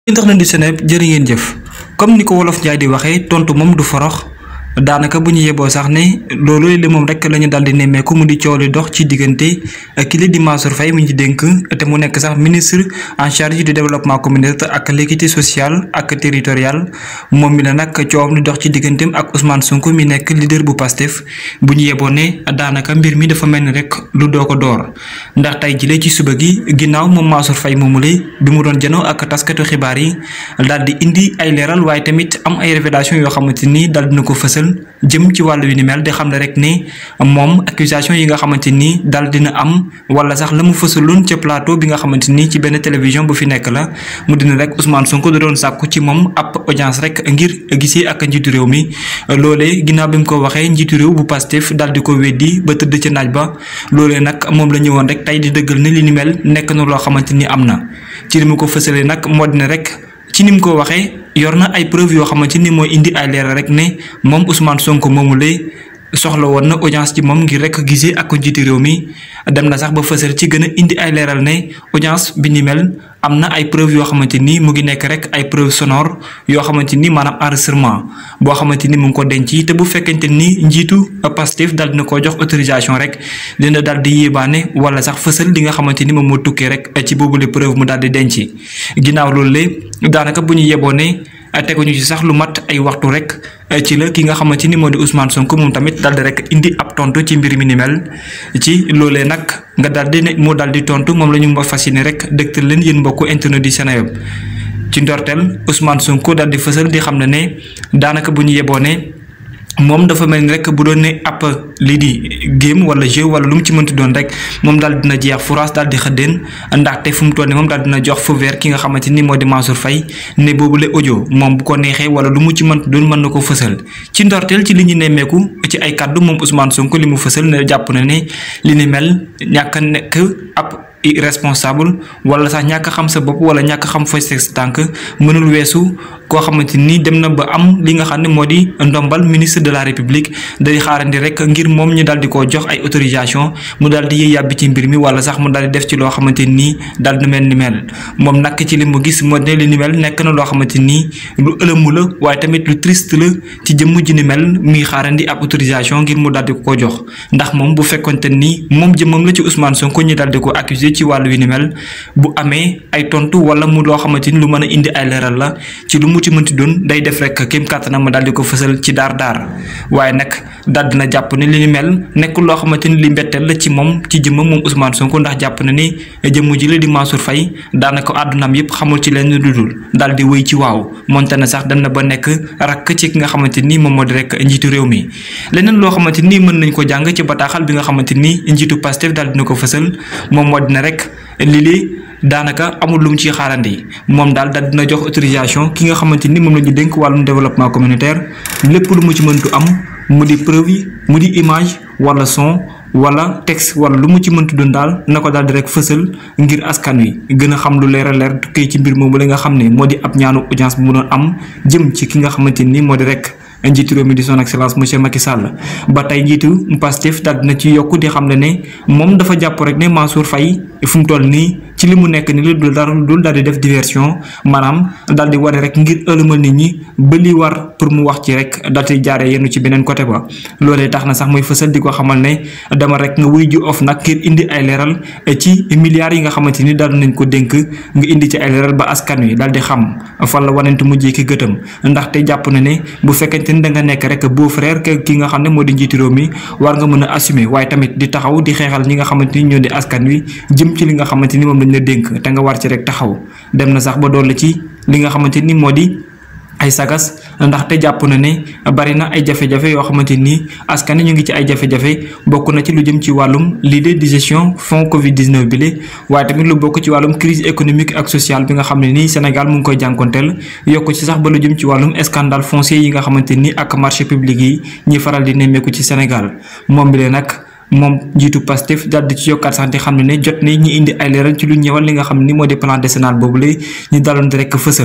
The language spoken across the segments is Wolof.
internet du Seneweb jërë ngeen jëf comme ni ko wolof Njaay di waxee tontu moom du forox daanaka bu ñu yeboo sax ne loolu li moom rek la ñu daal di nemmeeku mu di coow li dox ci diggante kii di Mansour Faye mu ñu dénk te mu nekk sax ministre en charge du développement communautaire ak l'équité sociale ak territoriale moom mi la nag coowam li dox ci digganteem ak Ousmane Sonko mi nekk leader bu Pastef bu ñu yeboo ne daanaka mbir mi dafa mel ni rek lu doo ko door ndax tey jile ci suba gi ginnaaw moom Mansour Faye moomule bi mu doon janoo ak taskatu xibaar yi daal di indi ay leeral waaye tamit am ay révélation yoo xamante ni daal dina ko fësal jëm ci wàllu wi ni mel di xam ne rek ne moom accusation yi nga xamante ni daal dina am wala sax la mu fësaloon ca plateau bi nga xamante ni ci benn télévision bu fi nekk la mu dina rek Ousmane Sonko da doon sàkku ci moom ab audience rek ngir gisee ak njiitu réew mi loolee ginnaaw bi mu ko waxee njiitu réew bu Pastef daal di ko weddi ba tëdd ca naaj ba loolee nag moom la ñëwoon rek tey di dëggal ne li ni mel nekk na loo xamante ni am na ci li mu ko fësalee nag moo dina rek ci ni mu ko waxee yor na ay preuve yoo xamante ni mooy indi ay leeral rek ne moom Ousmane Sonko moomu lay soxla woon na audience ci moom ngir rek gisee ak njiitu réew mi dem na sax ba fësal ci gën a indi ay leeral ne audience bi ni mel am na ay preuve yoo xamante ni mu ngi nekk rek ay preuve sonore yoo xamante ni maanaam enregistrement boo xamante ni mu ngi ko denc te bu fekkente ni njiitu Pastef daal dina ko jox autorisation rek dina daal di yéebaane wala sax fësal li nga xamante ni moom moo tukkee rek ci boobule preuve mu daal di denc ginnaaw loolu le daanaka bu ñu yeboo ne teguñu ci sax lu mat ay waxtu rek ci la ki nga xamante ni moo di Ousmane Sonko moom tamit daal di rek indi ab tontu ci mbir mi ni mel ci loolee nag nga daal di ne moo daal di tontu moom la ñu ma fas yéene rek dëgtal leen yéen mbokku internet di Seneweb ci ndorteel Ousmane Sonko daal di fësal di xam ne ne daanaka bu ñu yeboo ne moom dafa mel ni rek bu doon ne ab lii di game wala jeu wala lu mu ci mënti doon rek moom daal dina jeex furaas daal di xëddeen ndaxte fu mu toll nii moom daal dina jox feu vert ki nga xamante ni moo di Mansour Faye ne boobu la audio moom bu ko neexee wala lu mu ci mënti doon mën na ko fësal ci ndorteel ci li ñu nemmeeku ci ay kàddu moom Ousmane Sonko li mu fësal ne jàpp na ne li ni mel ñàkk a nekk ab irresponsable wala sax ñàkk xam sa bopp wala ñàkk xam fooy sa tànk mënul weesu koo xamante ni dem na ba am li nga xam ne moo di ndombal ministre de la république day xaarandi rek ngir moom ñu daal di ko jox ay autorisation mu daal di yëy yàbbi ci mbir mi wala sax mu daal di def ci loo xamante nii daal di mel ni mel moom nag ci li mu gis moo ne li ni mel nekk na loo xamante nii lu ëlëmu la waaye tamit lu triste la ci jëmm ji ni mel muy xaarandi ab autorisation ngir mu daal di ko jox ndax moom bu fekkonte ni moom jëmmam la ci Ousmane Sonko ñu daal di ko accusé ci wàllu wi ni mel bu amee ay tontu wala mu loo xamante ni lu mën a indi ay leeral la ci lu mu ci mënti doon day def rek kéem kàttanam ma daal di ko fësal ci daar daar waaye nag daal dina jàpp ne li ni mel nekkul loo xamante ni li mbetteel la ci moom ci jëmmam moom Ousmane Sonko ndax jàpp na ni jëmm ji la di Mansour Faye daanaka àddunaam yëpp xamul ci leen lu dul daal di wéy ci waaw moonte na sax dem na ba nekk rakk ci ki nga xamante ni moom moo di rek njiitu réew mi leneen loo xamante ni mën nañ ko jàng ci bataaxal bi nga xamante ni njiitu Pastef daal dina ko fësal moom moo dina rek lii daanaka amul lu mu ciy xaarandi moom daal daal dina jox autorisation ki nga xamante ni moom la ñu dénk wàllum développement communautaire lépp lu mu ci mëntu am mu di preuve yi mu di image wala son wala texte wala lu mu ci mëntu doon daal na ko daal di rek fësal ngir askan wi gën a xam lu leer a leer tukkee ci mbir moomu la nga xam ne moo di ab ñaanu audience bu mu doon am jëm ci ki nga xamante ni moo di rek. njiitu réew mi di son excellence monsieur Macky Sall ba tey njiitu Pastef daal dina ci yokk di xam ne ne moom dafa jàpp rek ne Mansour Faye fu mu toll nii ci li mu nekk ni lu dul dara dul daal di def diversion maanaam daal di wane rek ngir ëlëmal nit ñi ba li war pour mu wax ci rek daal di jaaree yenn ci beneen côté ba loolee tax na sax muy fësal di ko xamal ne dama rek nga wuy ji of nag ngir indi ay leeral ci milliards yi nga xamante ni daal nañ ko dénk nga indi ci ay leeral ba askan wi daal di xam fan la wanent mujjee ki gëtam ndaxte jàpp na ne bu fekkente da nga nekk rek beau frère ki nga xam ne moo di njiitu réew mi war nga mën a assumer waaye tamit di taxaw di xeexal ñi nga xamante ni ñoo di askan wi jëm ci li nga xamante ni moom lañ la dénk te nga war ci rek taxaw dem na sax ba doole ci li nga xamante ni moo di ay sagas ndaxte jàpp na ne bari na ay jafe-jafe yoo xamante ni askan ñu ngi ci ay jafe-jafe bokk na ci lu jëm ci wàllum l'idée de gestion fonds Covid 19 bi la waaye tamit lu bokk ci wàllum crise économique ak sociale bi nga xam ne nii Sénégal mu ngi koy jànkonteel yokk ci sax ba lu jëm ci wàllum scandale foncier yi nga xamante ni ak marché public yi ñi faral di nemmeeku ci Sénégal moom bi lee nag. moom njiitu Pastef daal di ci yokkaat sax di xam ne ne jot na ñi indi ay leeral ci lu ñëwal li nga xam ni moo di plan décennal boobu la ñu daloon di rek fësal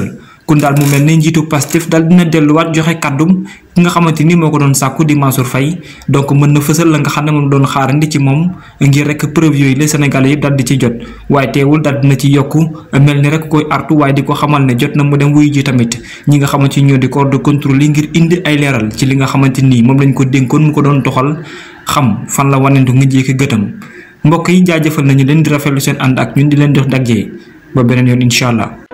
kun daal mu mel ne njiitu Pastef daal dina delluwaat joxe kàddum ki nga xamante ni moo ko doon sàkku di Mansour Faye donc mën na fësal la nga xam ne moom doon xaarandi ci moom ngir rek preuve yooyu la Sénégalais yëpp daal di ci jot waaye teewul daal dina ci yokku mel ni rek koy artu waaye di ko xamal ne jot na mu dem wuyu ji tamit ñi nga xamante ni ñoo di corps de contrôle yi ngir indi ay leeral ci li nga xamante ni moom lañ ko dénkoon mu ko doon doxal xam fan la wanentu nga jékki gëtam mbokk yi jaajëfal nañu leen di rafetlu seen ànd ak ñun di leen jox daggee ba beneen yoon incha allah